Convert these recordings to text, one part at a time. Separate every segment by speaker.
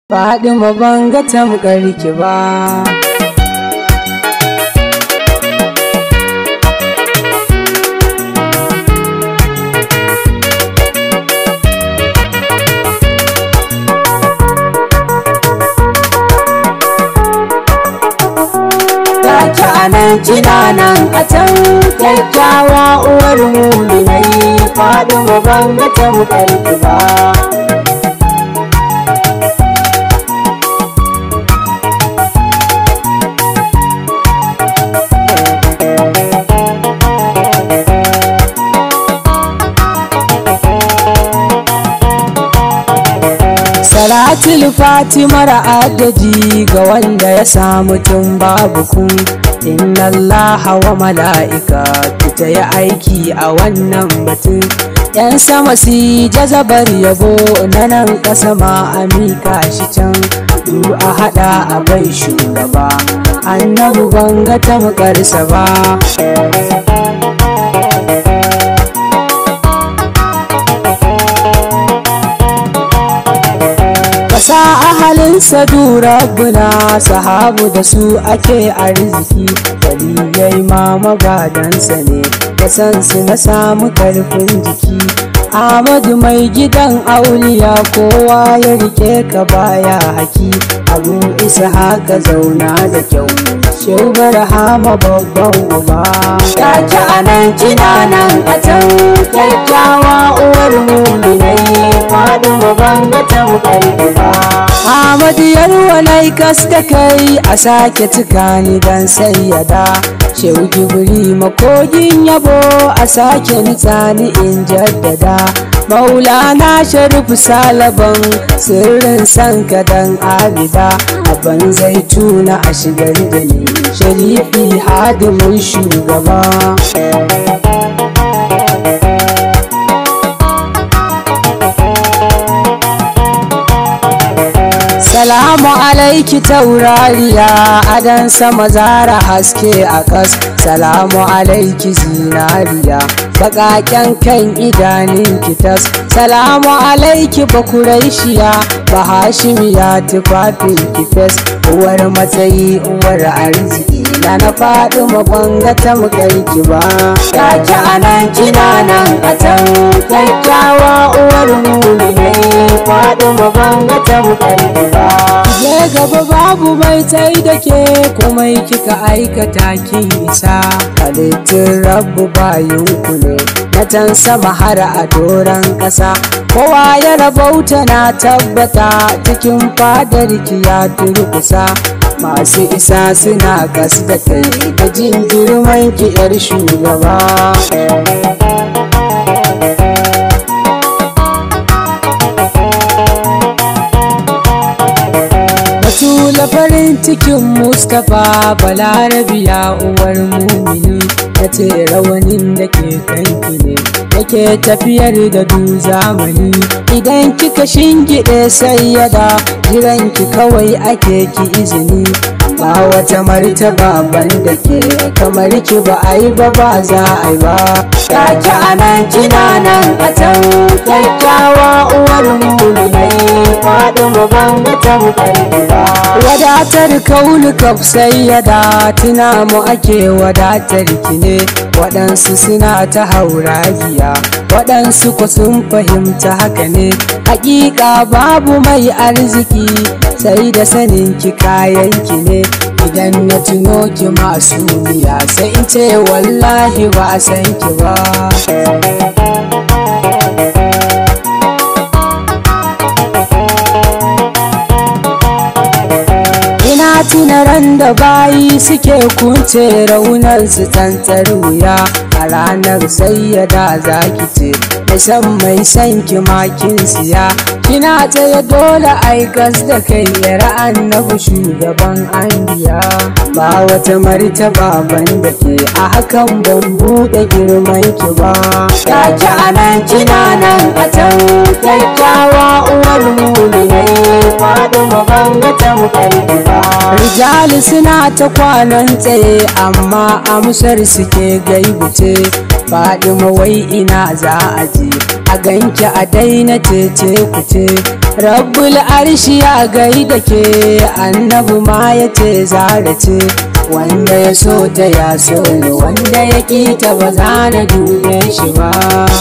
Speaker 1: Fadima ban ga tamkar ki ba. Take anan kina nan a can kyakkyawa uwar muminai Fadima ban ga tamkar ki ba. Salatul Fatimar adadi ga wanda ya samu tun babu ku Inna Allah wa mala'ika ta yi aiki a wannan batun ‘Yan sama si jazabar yabo na nan ƙasa ma a mika shi can Du a haɗa a bai shugaba annabu ban ga tamkarsa ba Kasa ahalinsa rabbuna sahabu da su ake arziki waliyai ma magadansa ne da san su na samu karfin jiki Ahmadu mai gidan auliya kowa ya rike ka baya haki abu isa haka zauna da kyau Shehu Barhama babban uba Take anan kina nan a can kyakkyawa uwar muminai Fadima ban ga tamkar ba Ahmadu yarwalai kaska kai a sake tukani dan sayyada Shehu Jibri makogin yabo a sake nitsani in jaddada Maulana Sharif Salaban sirrin sanka dan abida Abban zaituna a shigar da ni Sharifi hadimin shugaba Salamu alaiki taurariya adan sama zara haske a kas Salamu alaiki zinariya baƙaƙen kan idanin kitas Salamu alaiki bakuraishiya bahashimiya tufafin kifes uwar matsayi uwar arziki na na faɗi mabanga ta ki ba Take anan kina nan a can kyakkyawa uwar muminai faɗi mabanga ta ki ba Je gaba babu mai tai da ke komai kika aikata kin isa halittun rabu bayinku ne na can sama har a doron ƙasa kowa ya rabauta na tabbata cikin fadar ki ya turkusa masu isa suna gas da kai da jin girman ki yar shugaba Batula farin cikin Mustapha Balarabiya uwar mumini ta ce rawanin da ke kanki ne yake tafiyar da du zamani idan kika shingiɗe sayyada jiranki kawai ake ki izini ba wata martaba ban da ke kamar ki ba a yi ba ba za a yi ba Take anan kina nan a can kyakkyawa uwar muminai Fadima ban ga tamkar ba Wadatar kaulu kaf sayyada tuna mu ake wadatar ki ne waɗansu suna ta hauragiya waɗansu ku sun fahimta haka ne hakika babu mai arziki sai da sanin ki kayan ki ne idan na tuno ki masu miya sai in ce wallahi ba a san ki ba ina tuna ran da bayi suke kunce raunan su tantar wuya a ranar sayyada za ki ce mai san mai san ki makin siya kina tsaye dole aikas da kai yar annabi shugaban anbiya ba wata martaba ban da ke a hakan ban buɗe girman ki ba Take anan kina nan a can kyakkyawa uwar muminai Fadima ban ga tamkar ki ba Rijali suna ta kwanan tsaye amma amsar suke gaibuce Fadima wai ina za a je a ganki a daina tece kuce rabbul arshi ya gai da ke annabi ma ya ce zara ce wanda ya so ta ya so ni wanda ya ƙi ta ba za na dube shi ba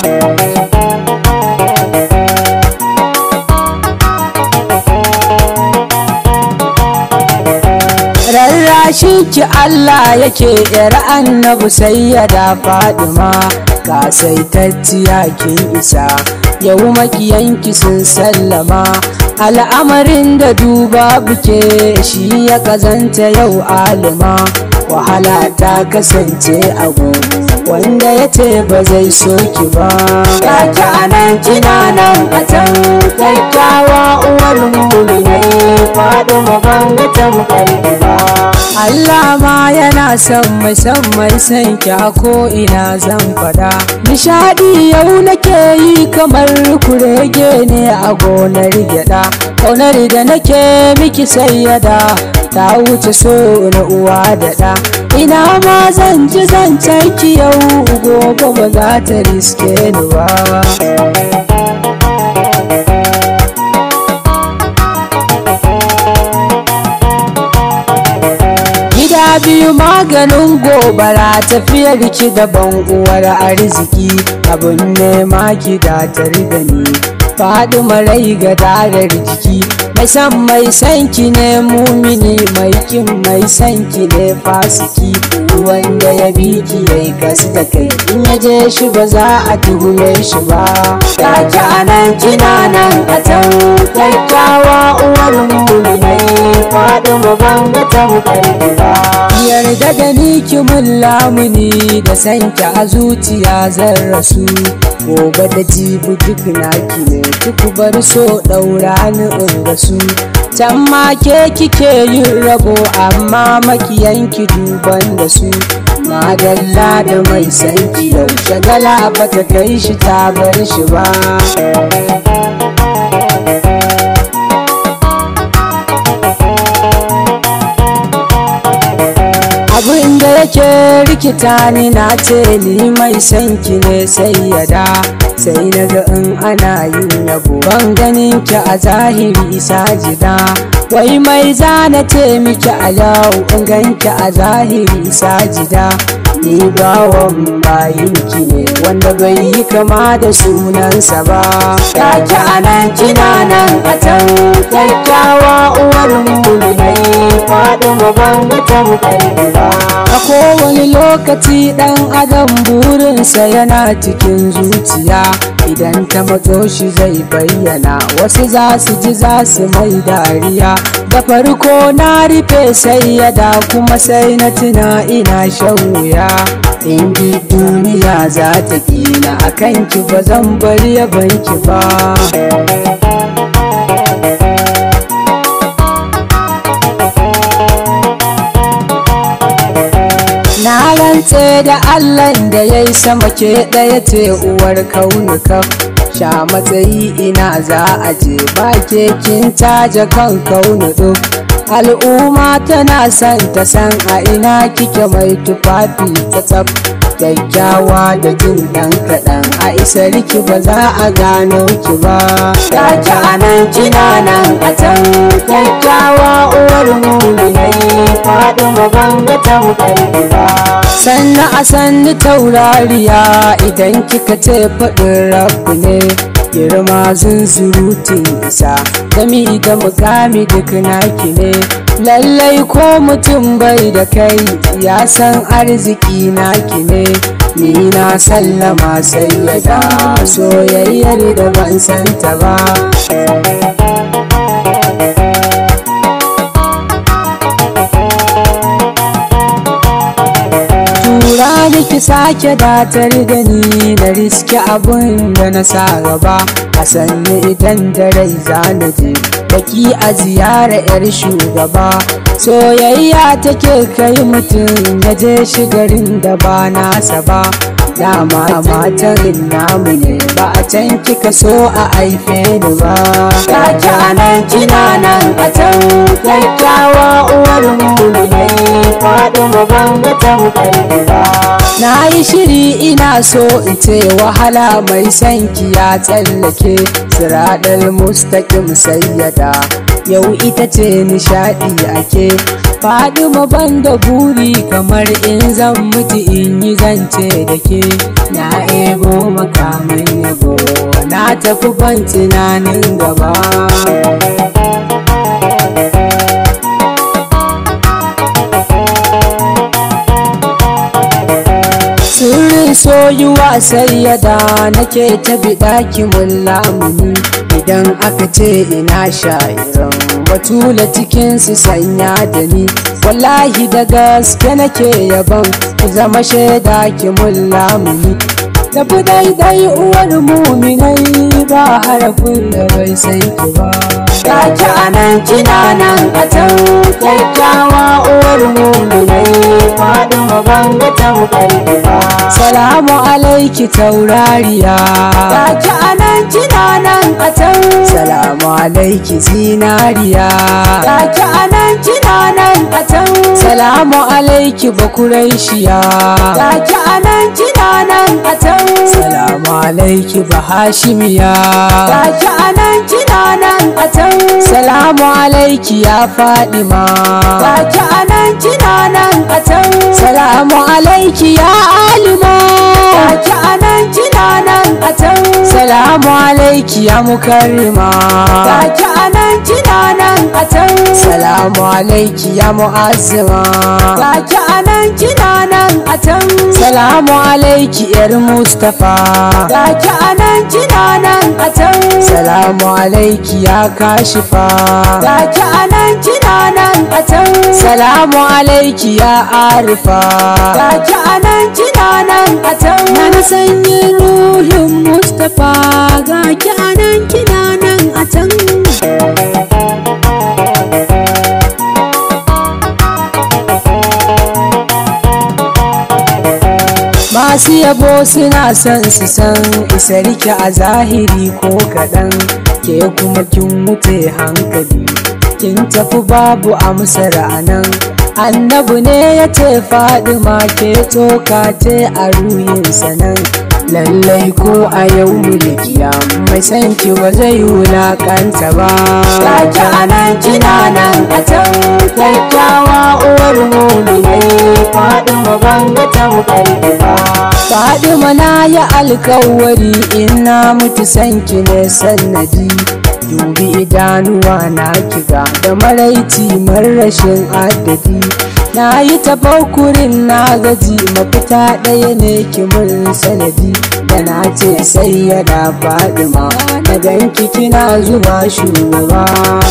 Speaker 1: rarrashi ki Allah yake yar annabi sai ya da fadima ka saitacciya kin isa yau makiyanki sun sallama al'amarin da duba buke shi ya kazanta yau alima wahala ta kasance abu wanda ya ce ba zai so ki ba kaki anan kina nan a can kyakkyawa uwar muminai faɗi mabanga ta ba Allah ma yana son mai son mai son ki a ko ina zan fada nishadi yau nake yi kamar kurege ne a gonar gyada kaunar da nake miki sayyada ta wuce so na uwa da ɗa ina ma zan ji zancen ki yau gobe ba za ta riske ni ba gida biyu maganin gobara tafiyar ki daban uwar arziki abin nema ki datar da ni faɗi marai ga darar jiki mai san mai san ki ne mumini mai kin mai san ki ne fasiki wanda ya bi ki yayi gas da kai in ya je shi ba za a tuhume shi ba kaki anan kina nan a can kyakkyawa uwar muminai faɗi mabanga ta ba yarda da ni ki mun lamuni da sanki a zuciya zan rasu gobe da jibi duk naki ne duk bar so ɗaura ni in rasu can ma ke kike yin rabo amma makiyanki duban da su madalla da mai sanki yau shagala ba ta kai shi ta bar shi ba abin da yake rikita ni na ce ni mai sanki ne sai ya da sai na ga in ana yin yabo ban ganin ki a zahiri sajida wai mai zana ce miki a yau in ganki a zahiri sajida ni bawan bayin ki ne wanda bai yi kama da sunansa ba kaki anan kina nan a can kyakkyawa uwar mulmai faɗin mabanga ta ba a kowane lokaci ɗan adam burinsa yana cikin zuciya idan ta matso shi zai bayyana wasu za su ji za su mai dariya da farko na rufe sai ya da kuma sai na tuna ina shan wuya in ji duniya za ta kila a kanki ba zan bari ya banki ba Na rantse da Allah da ya yi sama ke ɗaya ce uwar kaunuka sha matsayi ina za a je ba ke kin taja kan kaunu duk al'umma tana son ta san a ina kike mai tufafi ta tsaf kyakkyawa da jin ɗan kaɗan a isar ki ba za a gano ki ba ki anan kina nan a can kyakkyawa uwar muminai faɗi mabanga ta ba sannan a sanni taurariya idan kika ce faɗin rabu ne girma zunzurutun isa gami da mukami duk naki ne lallai ko mutum bai da kai ya san arziki naki ne ni na sallama sai ya da soyayyar da ban santa ba tura da ki sake datar da ni na riski abun da na sa gaba a sannu idan da rai za na je baki a ziyara 'yar shugaba soyayya take kai mutum ya je shigarin da ba nasa ba dama matan namu ne ba a can kika so a haife ni ba kaki anan kina nan a can kyakkyawa uwar mu ne faɗi mabanga ta ba na yi shiri ina so in ce wahala mai sanki ya tsallake siraɗar mustaƙim sayyada yau ita ce nishaɗi ake faɗi ban da buri kamar in zan mutu in yi zance da ke na ego makamin yabo na tafi ban tunanin gaba sirrin soyuwa sai yada nake ta biɗa mun lamuni idan aka ce ina sha'iran batula cikin su sanya da ni wallahi da gaske nake yaban ku zama shaida ki mun lamuni tafi daidai uwar muminai ba harafin da bai san ki ba Kaki anan kina nan a can kyakkyawa uwar muminai faɗin mabanga ta ba. Salamu alaiki taurariya Kaki anan kina nan a can Salamu alaiki zinariya Kaki anan kina nan a can Salamu alaiki bakuraishiya Kaki anan kina nan a can Salamu alaiki bahashimiya Kaki anan kina nan a can Salamu alaiki ya Fadima Kaki anan kina nan a can Salamu alaiki ya Alima Kaki anan kina nan a can Salamu alaiki ya Mukarrima Kaki anan kina nan a can Salamu alaiki ya Mu'azzima Kaki anan kina nan a can Salamu alaiki yar Mustafa Kaki anan kina nan a can Salamu alaiki ya kashifa Kaki anan kina nan a can Salamu alaiki ya arifa Kaki anan kina nan a can
Speaker 2: Na sanyi ruhin Mustapha ga ki anan kina nan a can.
Speaker 1: Masu yabo suna son su san isarki a zahiri ko kaɗan ke kuma kin wuce hankali kin tafi babu amsar anan annabu ne ya ce fadima ke tsoka ce a ruhinsa nan lallai ko a yau mulkiya mai san ki ba zai wulakanta ba Kaki anan kina nan a can kyakkyawa uwar muminai fadima banga ta ba Fadima na yi alkawari in na mutu sanki ne sannadi dubi idanuwa na kiga da maraici rashin adadi na yi tafakurin na gaji mafita ɗaya ne kimin sanadi da na ce sai yana fadima na ganki kina zuwa shugaba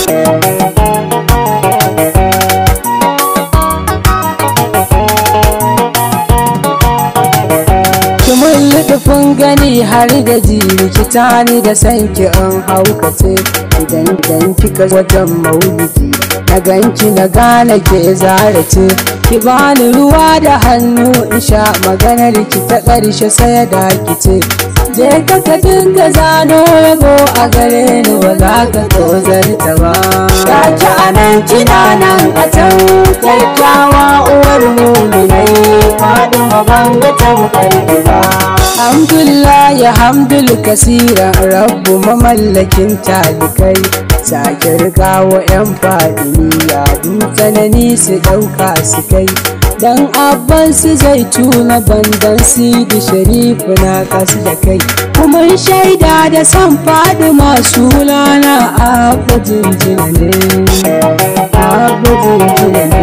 Speaker 1: kimin liɗifin gani har da ji rikita ni da sanki in haukace idan dan kika wajen maulidi na ganki na gane ke zarace ki bani ruwa da hannu in sha maganar ki ta ƙarshe sai da kice je ka ka dinga zano yabo a gare ni ba za ka tozarta ba Kaki anan kina nan a can kyakkyawa uwar muminai fadima banga ta ba Alhamdulillah ya hamdul kasira rabbu mamallakin talikai sake rigawa 'yan fadiniya tsanani su ɗauka su kai dan abban su zai tuna bandan sidi sharifu na kasu da kai kuma shaida da san faɗi masu lana abba jinjina ne abba jinjina ne